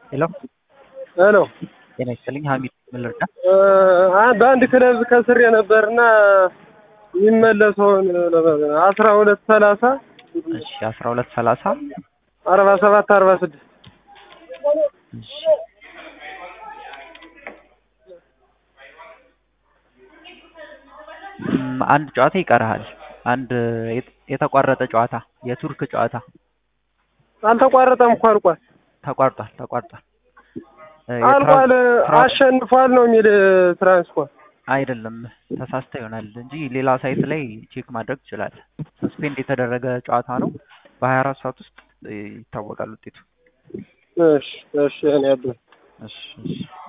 ሄሎ ሄሎ ጤና ይስጥልኝ ሀሚድ ምን ልርዳ? በአንድ ክለብ ከስሬ ነበርና የሚመለሰውን አስራ ሁለት ሰላሳ እሺ አስራ ሁለት ሰላሳ አርባ ሰባት አርባ ስድስት እሺ እም፣ አንድ ጨዋታ ይቀርሃል። አንድ የት- የተቋረጠ ጨዋታ የቱርክ ጨዋታ አልተቋረጠም እኮ አልቋል ተቋርጧል ተቋርጧል። እ፣ አልቋል የትራንስ- አሸንፏል ነው የሚል ትራንስፖርት አይደለም ተሳስተ ይሆናል እንጂ ሌላ ሳይት ላይ ቼክ ማድረግ ትችላለህ። ሰስፔንድ የተደረገ ጨዋታ ነው። በሀያ አራት ሰዓት ውስጥ እ፣ ይታወቃል ውጤቱ። እሺ እሺ እኔ ያለ እሺ እሺ